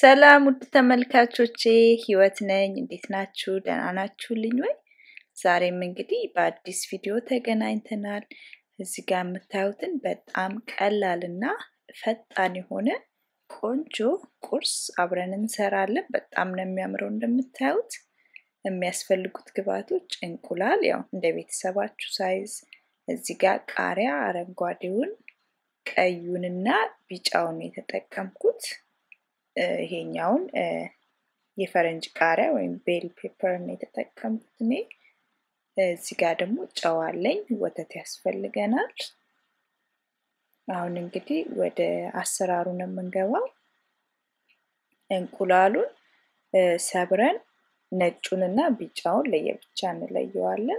ሰላም ውድ ተመልካቾቼ፣ ህይወት ነኝ። እንዴት ናችሁ? ደህና ናችሁልኝ ወይ? ዛሬም እንግዲህ በአዲስ ቪዲዮ ተገናኝተናል። እዚህ ጋር የምታዩትን በጣም ቀላልና ፈጣን የሆነ ቆንጆ ቁርስ አብረን እንሰራለን። በጣም ነው የሚያምረው እንደምታዩት። የሚያስፈልጉት ግብአቶች እንቁላል፣ ያው እንደ ቤተሰባችሁ ሳይዝ፣ እዚህ ጋር ቃሪያ፣ አረንጓዴውን፣ ቀዩንና ቢጫውን የተጠቀምኩት ይሄኛውን የፈረንጅ ቃሪያ ወይም ቤል ፔፐር ነው የተጠቀምኩት እኔ። እዚህ ጋር ደግሞ ጨው አለኝ። ወተት ያስፈልገናል። አሁን እንግዲህ ወደ አሰራሩ ነው የምንገባው። እንቁላሉን ሰብረን ነጩንና ቢጫውን ለየብቻ እንለየዋለን።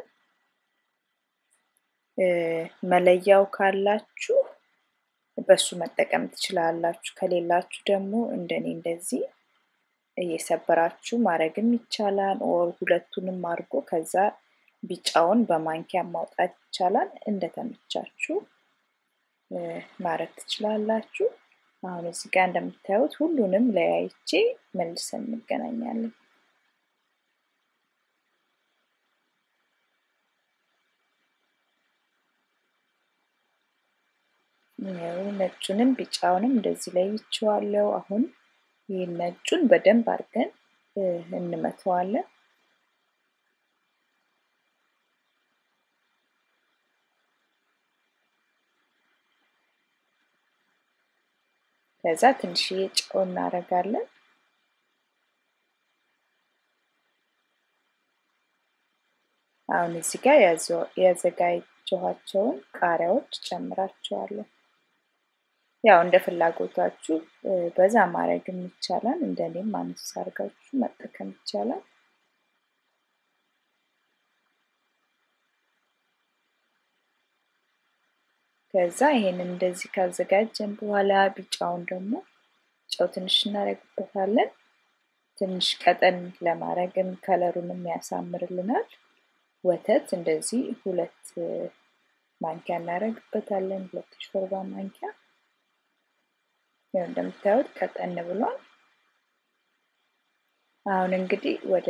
መለያው ካላችሁ በሱ መጠቀም ትችላላችሁ። ከሌላችሁ ደግሞ እንደኔ እንደዚህ እየሰበራችሁ ማድረግም ይቻላል። ኦር ሁለቱንም አድርጎ ከዛ ቢጫውን በማንኪያ ማውጣት ይቻላል። እንደተመቻችሁ ማድረግ ትችላላችሁ። አሁን እዚህ ጋር እንደምታዩት ሁሉንም ለያይቼ መልሰን እንገናኛለን። ነጩንም ቢጫውንም እንደዚህ ለይቼዋለሁ። አሁን ይህ ነጩን በደንብ አድርገን እንመተዋለን። ከዛ ትንሽዬ ጨው እናደርጋለን። አሁን እዚህ ጋር ያዘጋጀኋቸውን ቃሪያዎች ጨምራቸዋለሁ። ያው እንደ ፍላጎታችሁ በዛ ማድረግም ይቻላል። እንደኔም አነስ አድርጋችሁ መጠቀም ይቻላል። ከዛ ይሄንን እንደዚህ ካዘጋጀን በኋላ ቢጫውን ደግሞ ጨው ትንሽ እናደርግበታለን። ትንሽ ቀጠን ለማድረግም ከለሩንም ያሳምርልናል። ወተት እንደዚህ ሁለት ማንኪያ እናደርግበታለን። ሁለት ሾርባ ማንኪያ ያው እንደምታዩት ቀጠን ብሏል። አሁን እንግዲህ ወደ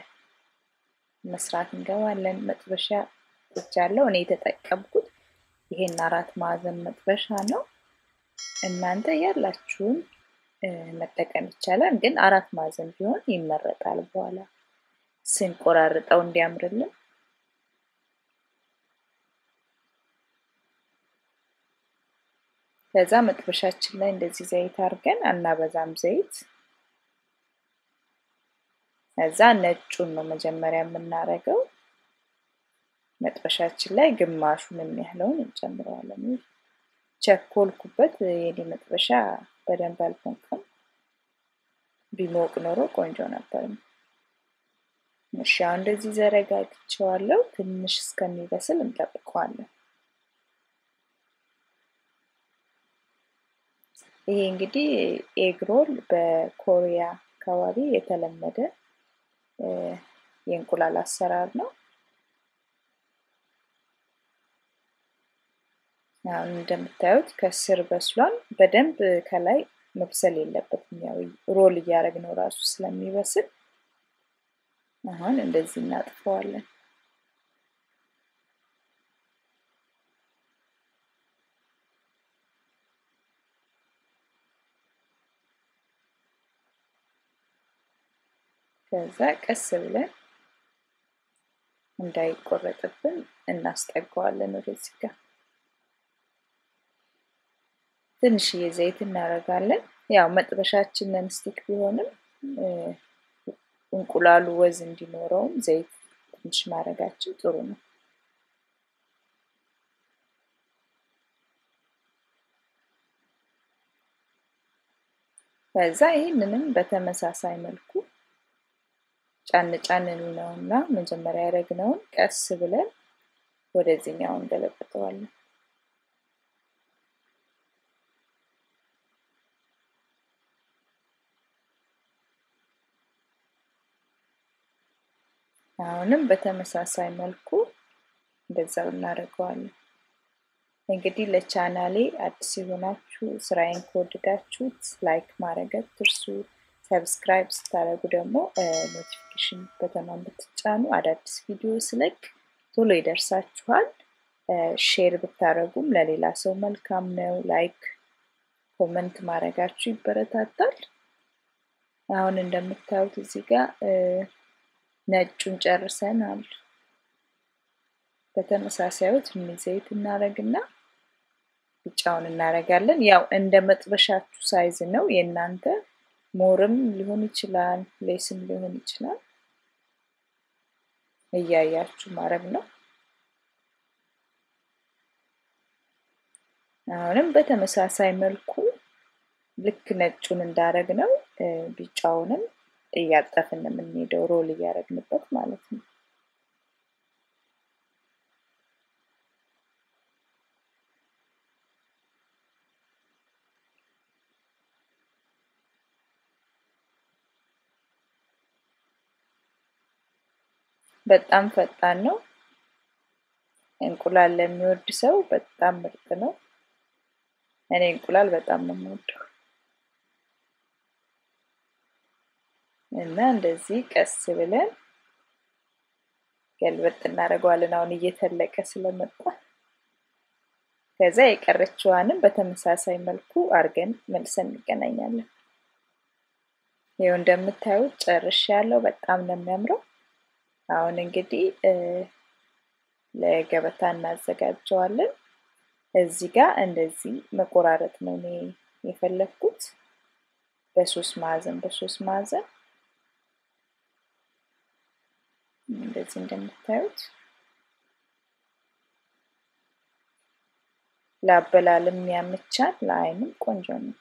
መስራት እንገባለን። መጥበሻ ጥጃለሁ። እኔ የተጠቀምኩት ይሄን አራት ማዕዘን መጥበሻ ነው። እናንተ ያላችሁን መጠቀም ይቻላል፣ ግን አራት ማዕዘን ቢሆን ይመረጣል። በኋላ ስንቆራርጠው እንዲያምርልን ከዛ መጥበሻችን ላይ እንደዚህ ዘይት አድርገን አናበዛም ዘይት። ከዛ ነጩን ነው መጀመሪያ የምናደርገው። መጥበሻችን ላይ ግማሹን የሚያህለውን እንጨምረዋለን። ቸኮልኩበት፣ የኔ መጥበሻ በደንብ አልሞቀም። ቢሞቅ ኖሮ ቆንጆ ነበር። እሺ፣ አሁን እንደዚህ ዘረጋግቼዋለሁ። ትንሽ እስከሚበስል እንጠብቀዋለን። ይሄ እንግዲህ ኤግሮል በኮሪያ አካባቢ የተለመደ የእንቁላል አሰራር ነው። አሁን እንደምታዩት ከስር በስሏል። በደንብ ከላይ መብሰል የለበትም። ያው ሮል እያደረግነው ራሱ ስለሚበስል አሁን እንደዚህ እናጥፈዋለን። ከዛ ቀስ ብለን እንዳይቆረጥብን እናስጠጋዋለን ወደዚህ ጋር ትንሽዬ ዘይት እናደርጋለን። ያው መጥበሻችን ነንስቲክ ቢሆንም እንቁላሉ ወዝ እንዲኖረውም ዘይት ትንሽ ማድረጋችን ጥሩ ነው። ከዛ ይህንንም በተመሳሳይ መልኩ ጫን ጫን እንለውና መጀመሪያ ያደረግነውን ቀስ ብለን ወደዚህኛው እንገለብጠዋለን። አሁንም በተመሳሳይ መልኩ እንደዛው እናደርገዋለን። እንግዲህ ለቻናሌ አዲስ የሆናችሁ ስራዬን ከወደዳችሁት ላይክ ማድረግ አትርሱ። ሰብስክራይብ ስታደርጉ ደግሞ ኖቲፊኬሽን በተኗን ብትጫኑ አዳዲስ ቪዲዮ ስለቅ ቶሎ ይደርሳችኋል። ሼር ብታደርጉም ለሌላ ሰው መልካም ነው። ላይክ ኮመንት ማድረጋችሁ ይበረታታል። አሁን እንደምታዩት እዚህ ጋር ነጩን ጨርሰናል። በተመሳሳዩ ትንሽ ዘይት እናደርግና ቢጫውን እናደርጋለን። ያው እንደ መጥበሻችሁ ሳይዝ ነው የእናንተ ሞርም ሊሆን ይችላል፣ ሌስም ሊሆን ይችላል። እያያችሁ ማድረግ ነው። አሁንም በተመሳሳይ መልኩ ልክ ነጩን እንዳረግ ነው ቢጫውንም እያጠፍን የምንሄደው ሮል እያደረግንበት ማለት ነው። በጣም ፈጣን ነው። እንቁላል ለሚወድ ሰው በጣም ምርጥ ነው። እኔ እንቁላል በጣም ነው የምወደው እና እንደዚህ ቀስ ብለን ገልበጥ እናደርገዋለን። አሁን እየተለቀ ስለመጣ ከዛ የቀረችዋንም በተመሳሳይ መልኩ አድርገን መልሰን እንገናኛለን። ይኸው እንደምታዩት ጨርሽ ያለው በጣም ነው የሚያምረው። አሁን እንግዲህ ለገበታ እናዘጋጀዋለን። እዚህ ጋር እንደዚህ መቆራረጥ ነው እኔ የፈለግኩት በሶስት ማዕዘን በሶስት ማዕዘን እንደዚህ እንደምታዩት ለአበላልም ያመቻል፣ ለአይንም ቆንጆ ነው።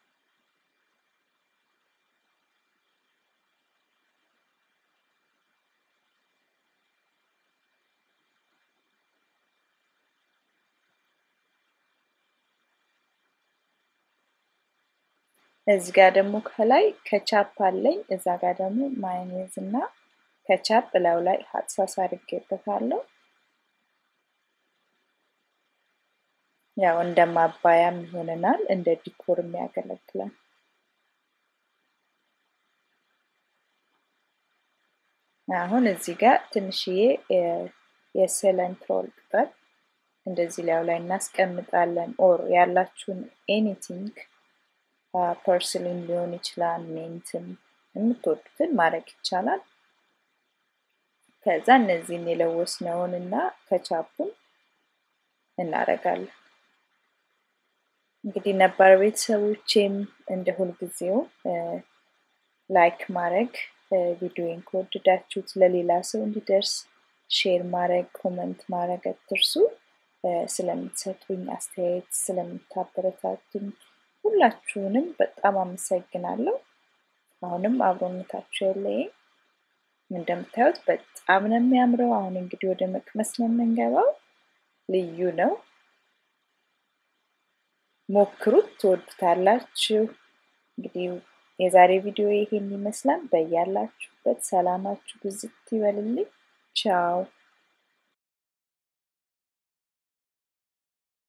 እዚህ ጋር ደግሞ ከላይ ከቻፕ አለኝ። እዛ ጋር ደግሞ ማዮኔዝ እና ከቻፕ እላዩ ላይ ሀጥሳስ አድርጌበታለሁ። ያው እንደ ማባያም ይሆነናል፣ እንደ ዲኮርም ያገለግላል። አሁን እዚህ ጋር ትንሽዬ የሰለንትሮል ቅጠል እንደዚህ ላዩ ላይ እናስቀምጣለን። ኦር ያላችሁን ኤኒቲንግ ፐርስሊን ሊሆን ይችላል፣ ሜንትም የምትወዱትን ማድረግ ይቻላል። ከዛ እነዚህን የለወስነውን እና ከቻፑን እናደርጋለን። እንግዲህ ነባር ቤተሰቦቼም እንደ ሁልጊዜው ላይክ ማድረግ ቪዲዮን ከወደዳችሁት ለሌላ ሰው እንዲደርስ ሼር ማድረግ ኮመንት ማድረግ አትርሱ። ስለምትሰጡኝ አስተያየት ስለምታበረታቱኝ ሁላችሁንም በጣም አመሰግናለሁ። አሁንም አብሮነታችሁ የለየኝ። እንደምታዩት በጣም ነው የሚያምረው። አሁን እንግዲህ ወደ መቅመስ ነው የምንገባው። ልዩ ነው። ሞክሩት፣ ትወዱታላችሁ። እንግዲህ የዛሬ ቪዲዮ ይሄን ይመስላል። በያላችሁበት ሰላማችሁ ብዝት ይበልልኝ። ቻው